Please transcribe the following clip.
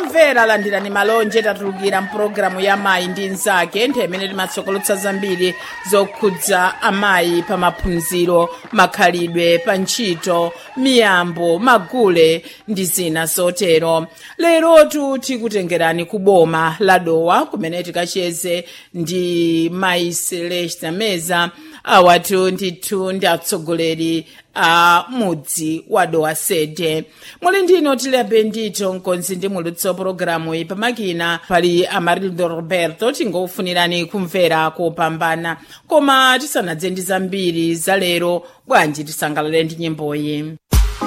omvera landirani malonje tatulukira mpulogalamu ya mayi ndi mnzake nthawi imene timatsokolotsa zambiri zokhudza amayi pa maphunziro makhalidwe pa ntchito miyambo magule ndi zina zotero lerotu tikutengerani ku boma la dowa kumene tikacheze ndi mayi celesta meza awatu ndithu ndi atsogoleri a mudzi wa dowa sede muli ndino tilibe ndito mkonzi ndi mulutso pologalamu iyi pamakina pali amarildo roberto tingofunirani kumvera kopambana koma tisanadze ndi zambiri za lero bwanji tisangalale ndi nyimboyi